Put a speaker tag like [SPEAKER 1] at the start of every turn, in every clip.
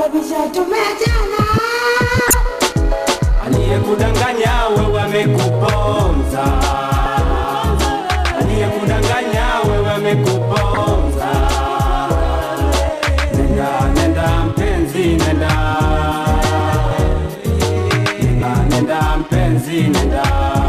[SPEAKER 1] kusababisha tumeachana.
[SPEAKER 2] Aliyekudanganya wewe amekuponza, aliyekudanganya wewe amekuponza. Nenda, nenda mpenzi, nenda, nenda, nenda mpenzi, nenda.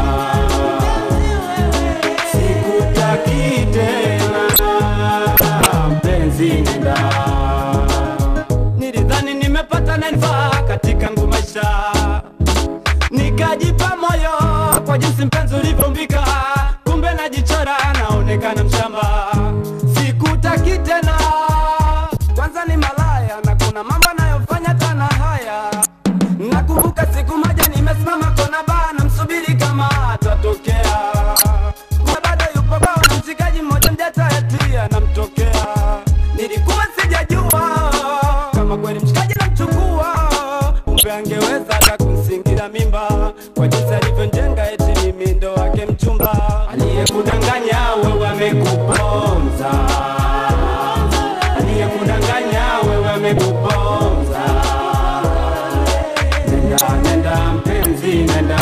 [SPEAKER 2] Sikutaki tena mpenzi, nenda. Nilidhani nimepata nanifaa katika ngu maisha nikajipa moyo kwa jinsi mpenzi ulivyombika, kumbe najichora, naonekana mshamba. Sikutaki tena, kwanza ni malaya na kuna mambo anayofanya tana haya. Nakumbuka siku moja nimesimama kona baa, namsubiri kama atatokea, kumbe bado yupo kwao na mshikaji mmoja mjatayatia namtokea. Nilikuwa sijajua kama kweli mshikaji namchukua, kumbe angeweza hata kumsingira mimba kwa jinsi alivyonjenga, eti mimi ndo wake mchumba. Aliyekudanganya wewe amekuponza, aliyekudanganya wewe amekuponza. Nenda, nenda mpenzi, nenda,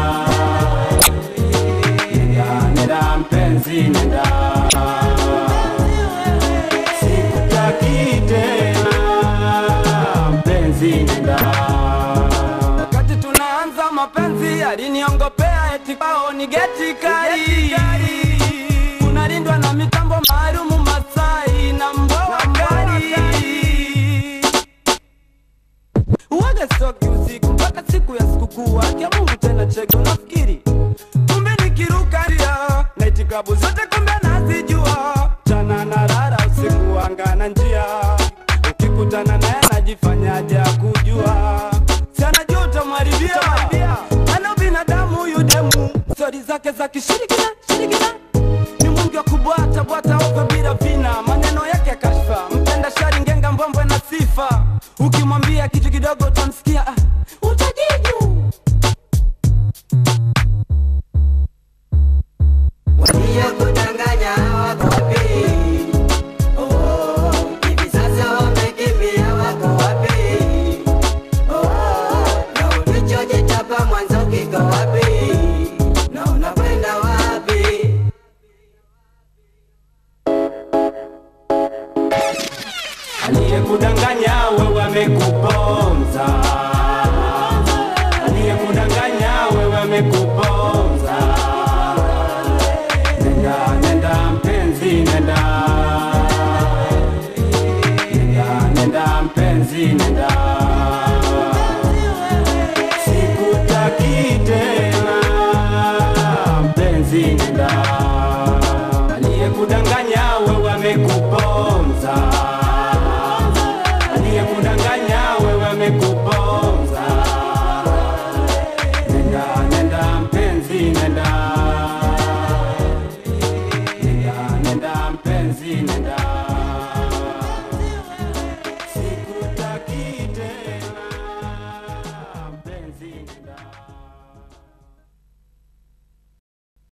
[SPEAKER 2] nenda, nenda mpenzi, nenda. Sikutaki tena mpenzi, nenda. Wakati tunaanza mapenzi aliniongopea eti kwao ni geti kali, unalindwa na mitambo maalumu Masai na mboa kali. Uwaga stoki usiku mpaka siku ya sikukuu, akia Mungu tena cheke, unafikiri kumbe nikiruka ndia naiti klabu zote kumbe nazijua, chana na rara usiku anga na njia, ukikutana naye najifanyaje akujua, si anajua utamharibia, ana binadamu huyu demu, stori zake za kishirikina shirikina ni mwingi wa kubwata bwata ovyo bila vina, maneno yake ya kashfa, mpenda shari ngenga mbwembwe na sifa, ukimwambia kitu kidogo